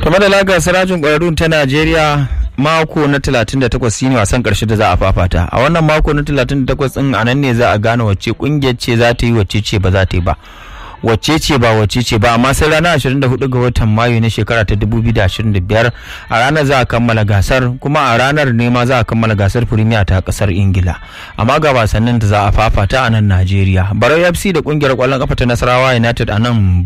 kamar da lagar sarajin ƙwararrun ta najeriya mako na 38 shine wasan ƙarshe da za a fafata a wannan mako na 38 din a nan ne za a gane wacce ƙungiyar ce za ta yi wacce ce ba za ta yi ba wacce ce ba wacce ce ba amma sai ranar 24 ga watan mayu na shekara ta 2025 a ranar za a kammala gasar kuma a ranar ne ma za a kammala gasar firimiya ta kasar ingila amma ga wasannin da za a fafata a nan najeriya barau fc da kungiyar kwallon kafa ta nasarawa united a nan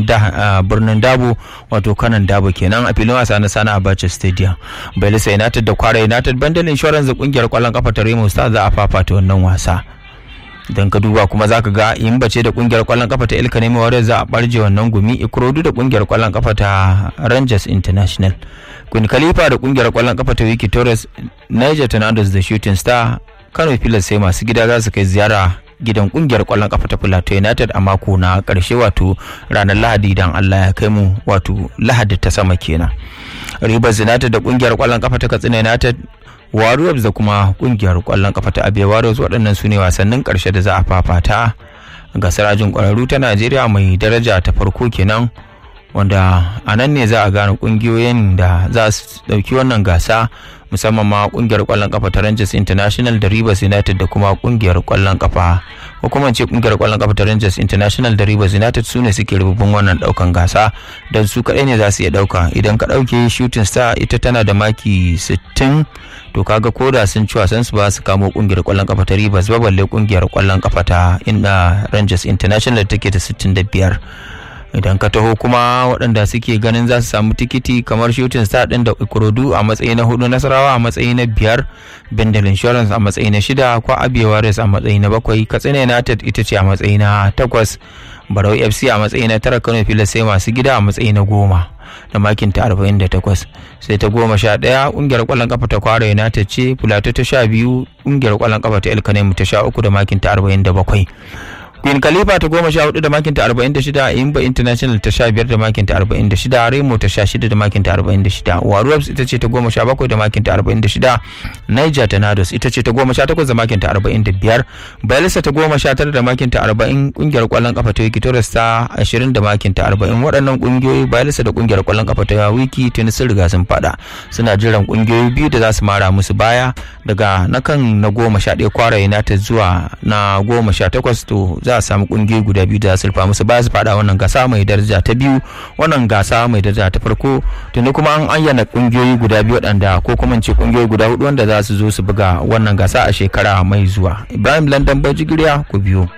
birnin dabo wato kanan dabo kenan a filin wasa na sana abacha stadium belisa united da kwara united bandal insurance da kungiyar kwallon kafa ta remo star za a fafata wannan wasa idan ka duba kuma zaka ga in bace da kungiyar kwallon kafa ta ilka nemi warriors za a barje wannan gumi ikorodu da kungiyar kwallon kafa ta rangers international queen khalifa da kungiyar kwallon kafa ta wiki torres niger tornadoes da shooting star kano pilas sai masu gida za su kai ziyara gidan kungiyar kwallon kafa ta plateau united a mako na karshe wato ranar lahadi idan allah ya kai mu wato lahadi ta sama kenan rivers united da kungiyar kwallon kafa ta katsina united warriors da kuma kungiyar kwallon kafa ta abe warriors waɗannan su ne wasannin ƙarshe da za a fafata ga sarajin ƙwararru ta najeriya mai daraja ta farko kenan wanda a nan ne za a gane ƙungiyoyin da za su ɗauki wannan gasa musamman ma kungiyar kwallon kafa ta Rangers International da Rivers United da kuma kungiyar kwallon kafa ko kuma ce kungiyar kwallon kafa ta Rangers International da Rivers United su ne suke rububin wannan daukan gasa don su kadai ne za su iya dauka idan ka dauke Shooting Star ita tana da maki 60 to kaga koda sun ci wasan su ba su kamo kungiyar kwallon kafa ta Rivers ba balle kungiyar kwallon kafa ta inda Rangers International da take da 65 idan ka taho kuma waɗanda suke ganin za su samu tikiti kamar shooting star ɗin da ikorodu a matsayi na hudu nasarawa a matsayi na biyar bendel insurance a matsayi na shida kwa abiyawa res a matsayi na bakwai katsina united ita ce a matsayi na takwas barau fc a matsayi na tara kano filas sai masu gida a matsayi na goma da makin ta 48 sai ta goma sha ɗaya ƙungiyar ƙwallon kafa ta kwara united ce filato ta sha biyu ƙungiyar ƙwallon kafa ta elkanemu ta sha uku da makin ta 47 Queen Khalifa ta goma sha hudu da makinta arba'in da shida Imba International ta sha biyar da makinta arba'in da shida Remo ta sha shida da makinta arba'in da shida Warriors ita ce ta goma sha bakwai da makinta arba'in da shida Niger Tornadoes ita ce ta goma sha takwas da makinta arba'in da biyar Bayelsa ta goma sha tara da makinta arba'in kungiyar kwallon kafa ta Wiki Torres ta ashirin da makinta arba'in waɗannan kungiyoyi Bayelsa da kungiyar kwallon kafa ta Wiki tuni sun riga sun fada suna jiran kungiyoyi biyu da za su mara musu baya daga na kan na goma sha ɗaya kwara United zuwa na goma sha takwas to za a samu kungiyoyi guda biyu da sulfa musu ba su fada wannan gasa mai daraja ta biyu wannan gasa mai daraja ta farko tuni kuma an ayyana kungiyoyi guda biyu waɗanda ko kuma ce kungiyoyi guda hudu wanda za su zo su buga wannan gasa a shekara mai zuwa ibrahim london bajigiriya ku biyo